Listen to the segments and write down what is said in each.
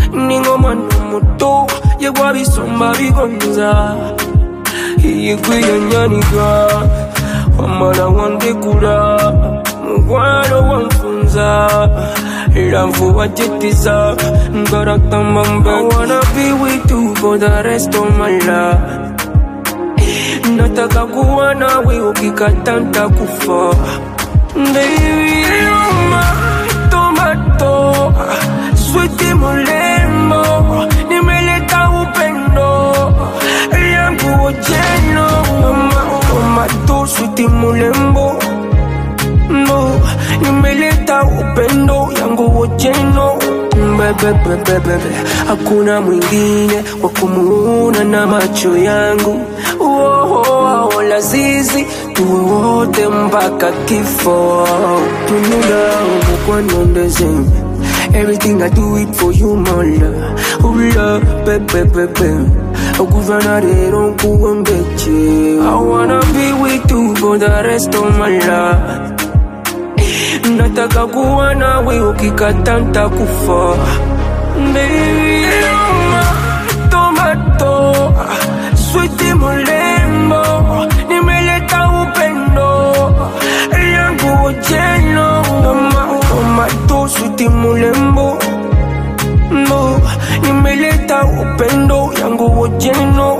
ninga mwana muto yegwa bisomba bigonza iyigwiyo nyanika wamala wandekula mukwano wanfunza era nfuba jetiza ngarakamba mbe I wanna be with you for the rest of my life nataka kuwa nawe ukikata ntakufa Baby, you're my tomato switi mulembo nimeleta upendo yangu ojeno Mama, tomato switi mulembo no nimeleta upendo yangu ojeno bebebebebebe hakuna mwingine wa kumuona na macho yangu Woah, lazizi tuwe wote mpaka kifo tunula umukwanondeze Everything I do it for you, my love. Oh, love, baby, baby. Okuvana rero nkuwe mbeche. I wanna be with you for the rest of my life. Nataka kuwa nawe ukikata ntakufa. Baby, you're my tomato. Sweet mulembo. Nimeleta upendo. Yangu ojeno. Toma, tomato, sweet mulembo. No, nimeleta upendo yangu ojeno.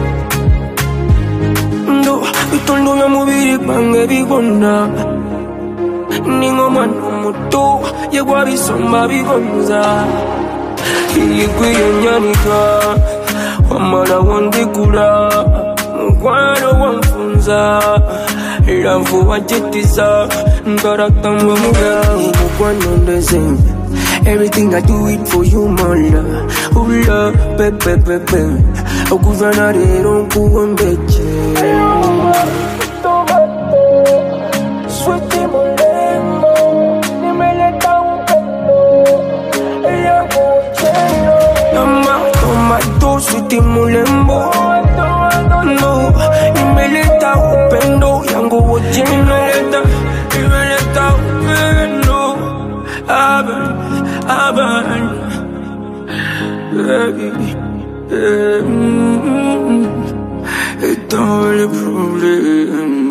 Ndo, bitondo bya mubiri gwange bigona. ninga mwana muto yegwa bisomba bigonza iyigwiyo nyanika wamala wandekula mukwano wanfunza era nfuba jetiza ngarakamba mugawo mukwano ndeze Everything I do it for you, my love. Oh, love, baby, baby. Okuvana rero nkuwe mbeche. Sweetie mulembo, nimeleta upendo yangu ojeno. Mama, tomato, sweetie mulembo. No, nimeleta upendo yangu ojeno. Nimeleta, nimeleta upendo. Aban, aban. Baby, eh, mm, mm, mm. Et dans les problèmes